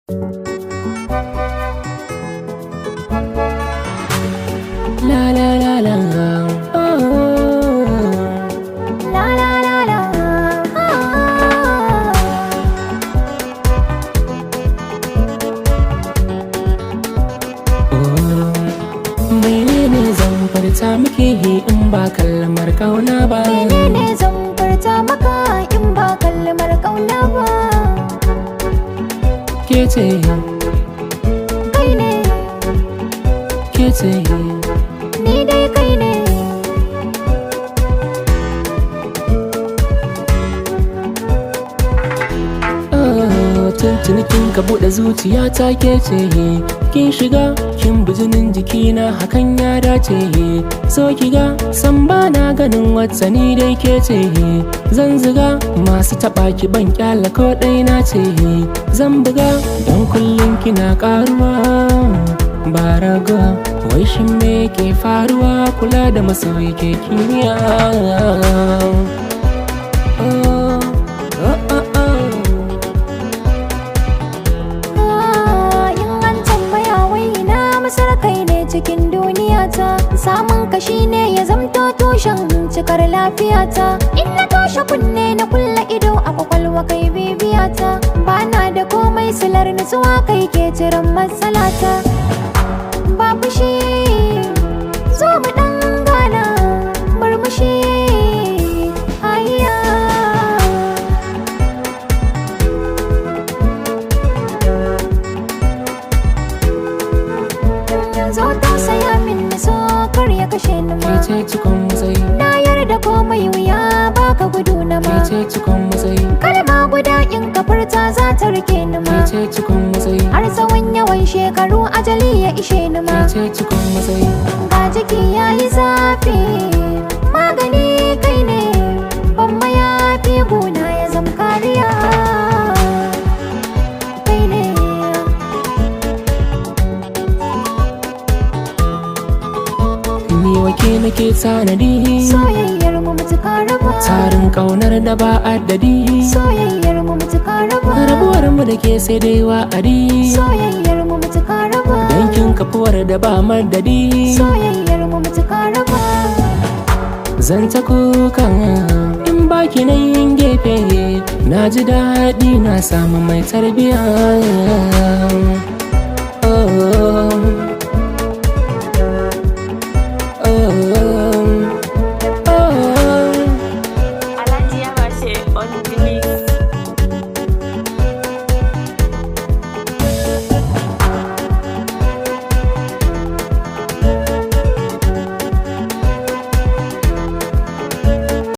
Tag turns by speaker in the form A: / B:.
A: La la la la. Oh.
B: La la la la.
A: Menene zan furta miki in ba kalmar kauna ba
B: Menene zan furta maka in ba kalmar kauna ba?
A: ke ce
B: Kai ne,
A: ke ce
B: ni dai kai ne.
A: Ah, tuntuni kin ka buɗe zuciya ta ke ce kin shiga kin bijinin jikina hakan ya dace so ki ga san ba na ganin wata ni dai ke ce zan ziga masu taɓa ki ban kyala ko ɗai na ce zan buga don kullum kina ƙaruwa ba raga wai shin me ke faruwa kula da masoyi ke kimiyya Oh, oh, oh, oh.
B: Ah, In an tambaya wai ina masar kai ne cikin duniya ta. Samun kashi ne ya zamto tushen cikar lafiyata. In na toshe kunne na kulla ido a kwakwalwa kai bibiyata. Bana da komai silar nutsuwa kai ke jiran matsalata. Babu shi zo mu dan gana murmushi. Ayya. zo tausaya min na so kar ya kashe ni ma
A: Ke ce cikon matsayi,
B: na yarda komai wuya baka gudu na
A: ke
B: ma
A: ce cikon matsayi,
B: kalma guda in ka furta za ta rike ni
A: ke
B: ma
A: ce cikon matsayi,
B: har tsawon yawan shekaru ajali ya ishe ni ma
A: ke ce cikon matsayi.
B: ga jiki ya yi zafi magani kai ne ban mayafi guna ya zam kariya kai ne
A: Ni wake nake tanadi,
B: soyayyar mu mutuka raba
A: tarin ƙaunar da ba addadi.
B: soyayyar mu mutuka raba
A: Rabuwar mu da ke sai dai wa'adi,
B: soyayyar mu mutuka raba
A: dankin kafuwar da ba madadi.
B: soyayyar mu mutuka raba
A: Zan ta kukan in baki na yin gefe, na ji daɗi na samu mai tarbiyya.